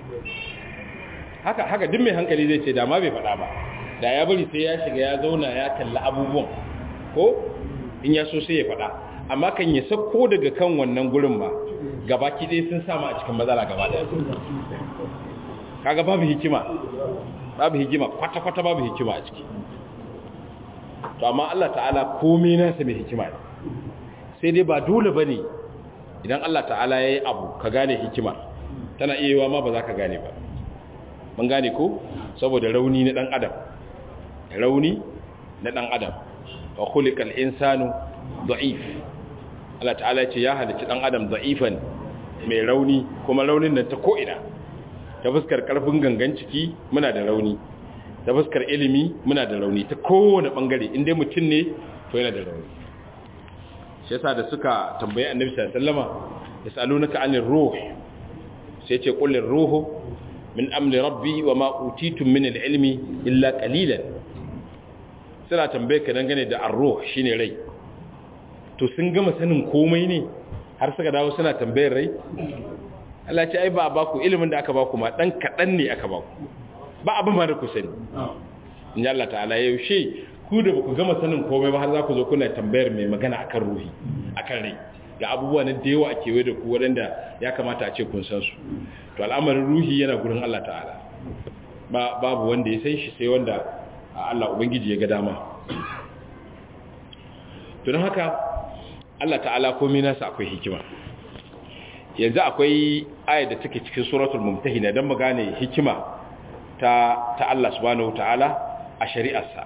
haka haka duk mai hankali zai ce da ma bai faɗa ba da ya bari sai ya shiga ya zauna ya kalli abubuwan ko in ya so sai ya faɗa amma kan ya sako daga kan wannan gurin ba gabaki ɗaya sun samu a cikin matsala gaba ɗaya kaga babu hikima babu hikima kwata-kwata babu hikima a ciki to amma Allah ta'ala komai nasa mai hikima ne sai dai ba dole ba ne idan Allah ta'ala ya yi abu ka gane hikima tana iya yiwa ma ba za ka gane ba mun gane ko saboda rauni na ɗan adam rauni na ɗan adam wa khuliqal insanu da'if Allah ta'ala ce ya halicci dan adam da'ifan mai rauni kuma raunin nan ta ko'ina ta fuskar karfin gangan ciki muna da rauni ta fuskar ilimi muna da rauni ta kowane bangare inda mutum ne to yana da rauni shi yasa da suka tambayi annabi sallallahu alaihi wasallama yasalunaka anir ruh sai ce qul ruhu min amri rabbi wa ma utitum min al-ilmi illa qalilan suna tambaye ka dangane da ar-ruh shine rai to sun gama sanin komai ne har suka dawo suna tambayar rai Allah ce ai ba a baku ilimin da aka baku ma dan kadan ne aka baku ba abin ma da ku sani in Allah ta'ala ya yaushe ku da baku gama sanin komai ba har za ku zo kuna tambayar mai magana akan ruhi akan rai ga abubuwa na da yawa a kewaye da ku waɗanda ya kamata a ce kun san su to al'amarin ruhi yana gurin Allah ta'ala ba babu wanda ya san shi sai wanda Allah ubangiji ya ga dama to don haka Allah ta'ala komai nasa akwai hikima yanzu akwai ayat da take cikin suratul mumtahina dan mu gane hikima ta ta Allah subhanahu ta'ala a shari'arsa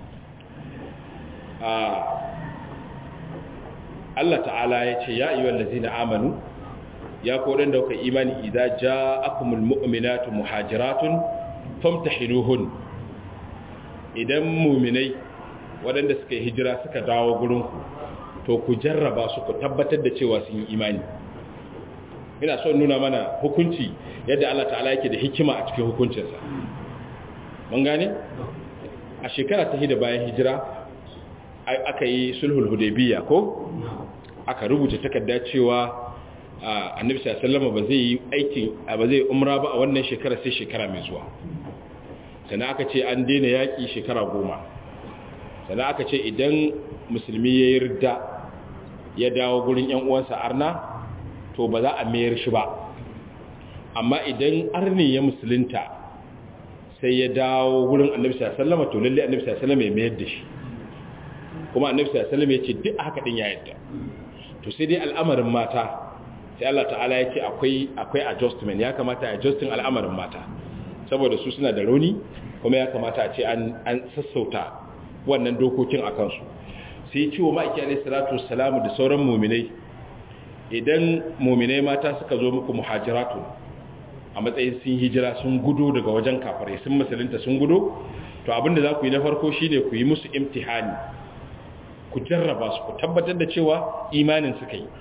Allah ta'ala ya ce ya ayyuhal ladzina amanu ya ko dan da kuka imani idza ja'akumul mu'minatu muhajiratun famtahinuhun idan mu'minai waɗanda suka yi hijira suka dawo gurin ku to ku jarraba su ku tabbatar da cewa sun yi imani ina son nuna mana hukunci yadda Allah ta'ala yake da hikima a cikin hukuncinsa mun gane a shekara ta hida bayan hijira aka yi sulhul hudaybiya ko aka rubuta takarda cewa annabi sallallahu ba zai yi aikin ba zai umra ba a wannan shekara sai shekara mai zuwa sannan aka ce an daina yaki shekara goma sannan aka ce idan musulmi ya yi ridda ya dawo gurin yan uwansa arna to ba za a mayar shi ba amma idan arni ya musulunta sai ya dawo gurin annabi sallallahu to lalle annabi sallallahu ya mayar da shi kuma annabi sallallahu ya ce duk haka din ya yadda to sai dai al'amarin mata sai Allah ta'ala ya ce akwai akwai adjustment ya kamata a adjusting al'amarin mata saboda su suna da rauni kuma ya kamata a ce an an sassauta wannan dokokin akan su sai ciwo ma'aiki alaihi salatu wassalamu da sauran mu'minai idan mu'minai mata suka zo muku muhajiratu a matsayin sun hijira sun gudo daga wajen kafirai sun musulunta sun gudo to abinda za ku yi na farko shine ku yi musu imtihani ku jarraba su ku tabbatar da cewa imanin suka yi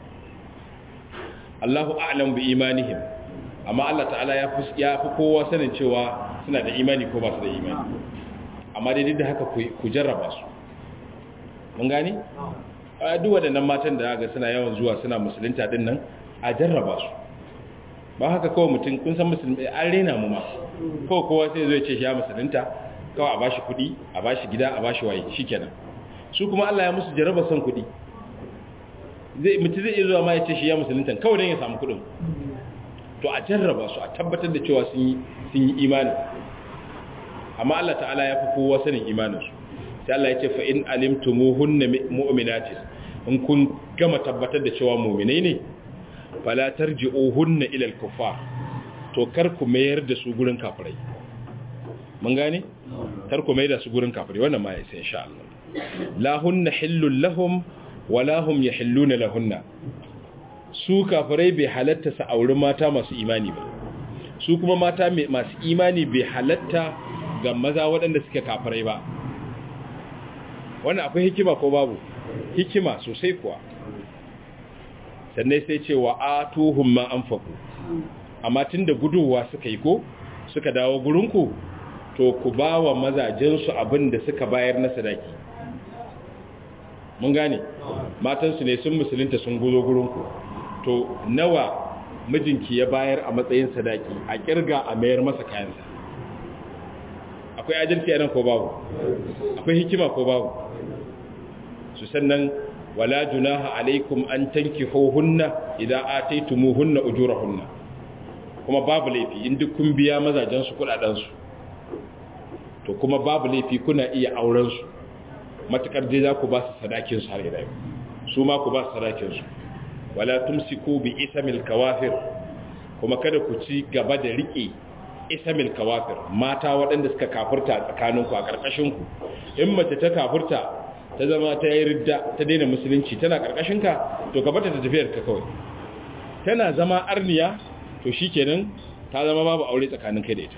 Allahu a'lam bi imanihim amma Allah ta'ala ya fi ya fi kowa sanin cewa suna da imani ko ba su da imani amma dai duk da haka ku jarraba su mun gane a duk waɗannan matan da ga suna yawan zuwa suna musulunta din nan a jarraba su ba haka kawai mutum kun san musulmi an rena mu ma kawai kowa sai zai ce shi ya musulunta kawai a bashi kuɗi a bashi gida a bashi waye shikenan su kuma Allah ya musu jarraba son kuɗi zai mutum zai iya zuwa ma ya ce shi ya musulunta kawai don ya samu kuɗin to a jarraba su a tabbatar da cewa sun yi sun yi imani amma Allah ta'ala ya fi kowa sanin imaninsu sai Allah ya ce fa in alimtumuhunna mu'minatin in kun gama tabbatar da cewa mu'minai ne fala tarji'uhunna ila al-kuffar to kar ku mayar da su gurin kafirai mun gane kar ku mayar da su gurin kafirai wannan ma sai insha Allah la hunna hillul lahum wala hum yahilluna lahunna su kafirai bai halatta su auri mata masu imani ba su kuma mata masu imani bai halatta ga maza waɗanda suke kafirai ba wannan akwai hikima ko babu hikima sosai kuwa sannan sai ce wa atuhum ma anfaqu amma tunda guduwa suka yi ko suka dawo gurinku to ku bawa mazajen su abin da suka bayar na sadaki mun gane matan su ne sun musulunta sun guzo gurinku to nawa mijinki ya bayar a matsayin sadaki a kirga a mayar masa kayansa akwai adalci a nan ko babu akwai hikima ko babu su sannan wala junaha alaikum an tankihuhunna idan ataytumuhunna ujurahunna kuma babu laifi in duk kun biya mazajen su kudaden su to kuma babu laifi kuna iya auren su matakar dai za ku ba su sadakin su har ila yau su ma ku ba su sadakin su wala tumsiku bi ismil kawafir kuma kada ku ci gaba da rike ismil kawafir mata waɗanda suka kafurta tsakaninku a ƙarƙashinku in mace ta kafurta ta zama ta yi ridda ta daina musulunci tana ƙarƙashinka to ka bata ta tafiyar ka kawai tana zama arniya to shi kenan ta zama babu aure tsakanin kai da ita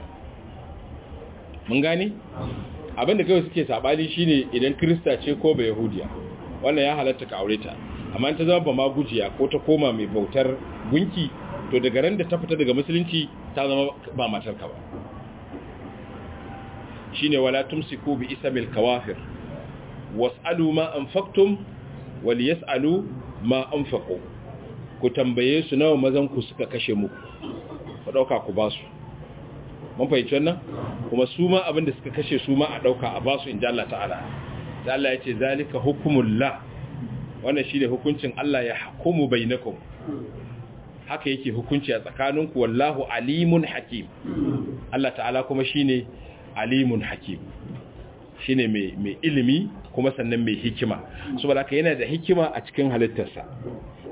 mun gane abinda kawai suke saɓani shine idan kirista ce ko ba yahudiya wannan ya halatta ka aure ta amma ta zama ba ma gujiya ko ta koma mai bautar gunki to daga ran da ta fita daga musulunci ta zama ba matarka ba shine wala tumsiku bi ismil kawafir was'alu ma anfaqtum wal yas'alu ma anfaqu ku tambaye su nawa mazan ku suka kashe muku ku dauka ku basu mun fahimci wannan kuma su ma abinda suka kashe su ma a dauka a basu inda Allah ta'ala da Allah ya ce zalika hukumullah wannan shine hukuncin Allah ya hukumu bainakum haka yake hukunci a tsakaninku wallahu alimun hakim Allah ta'ala kuma shine alimun hakim shine mai mai ilimi kuma sannan mai hikima saboda haka yana da hikima a cikin halittarsa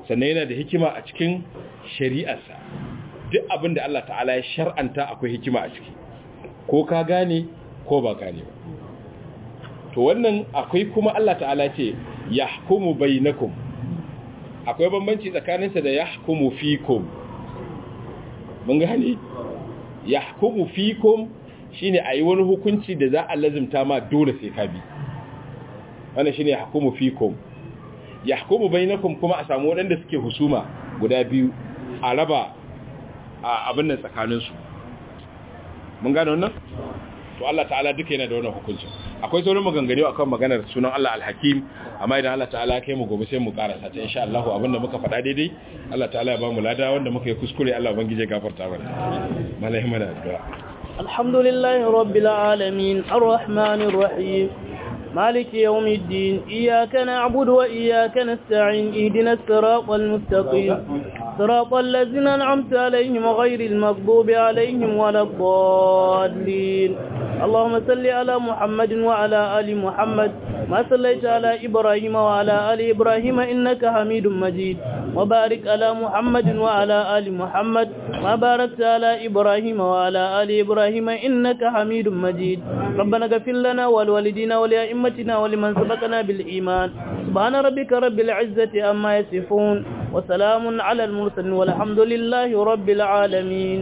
sannan yana da hikima a cikin shari'arsa duk abin da Allah ta'ala ya shar'anta akwai hikima a ciki ko ka gane ko ba gane ba to wannan akwai kuma Allah ta'ala ce yahkumu bainakum akwai bambanci tsakaninsa da yahkumu fikum mun gane yahkumu fikum shine ayi wani hukunci da za a lazimta ma dole sai ka bi wannan shine yahkumu fikum yahkumu bainakum kuma a samu wadanda suke husuma guda biyu a raba abin nan tsakanin su mun gane wannan to Allah ta'ala duka yana da wannan hukuncin akwai sauran maganganu akan maganar sunan Allah al-Hakim amma idan Allah ta'ala kai mu gobe sai mu karasa ta insha Allah abinda muka faɗa daidai Allah ta'ala ya ba mu lada wanda muka yi kuskure Allah ubangije gafarta mana malai mana addu'a alhamdulillahi rabbil alamin arrahmanir rahim مالك يوم الدين إياك نعبد وإياك نستعين إهدنا الصراط المستقيم صراط الذين أنعمت عليهم غير المغضوب عليهم ولا الضالين اللهم صل على محمد وعلى آل محمد ما صليت على إبراهيم وعلى آل إبراهيم إنك حميد مجيد وبارك على محمد وعلى آل محمد ما باركت على إبراهيم وعلى آل إبراهيم إنك حميد مجيد ربنا اغفر لنا ولوالدينا ولأئمتنا ولمن سبقنا بالإيمان سبحان ربك رب العزة أما يصفون وسلام على المرسلين والحمد لله رب العالمين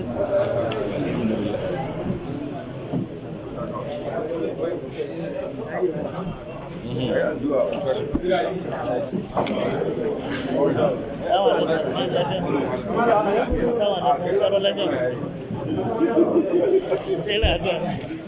Sai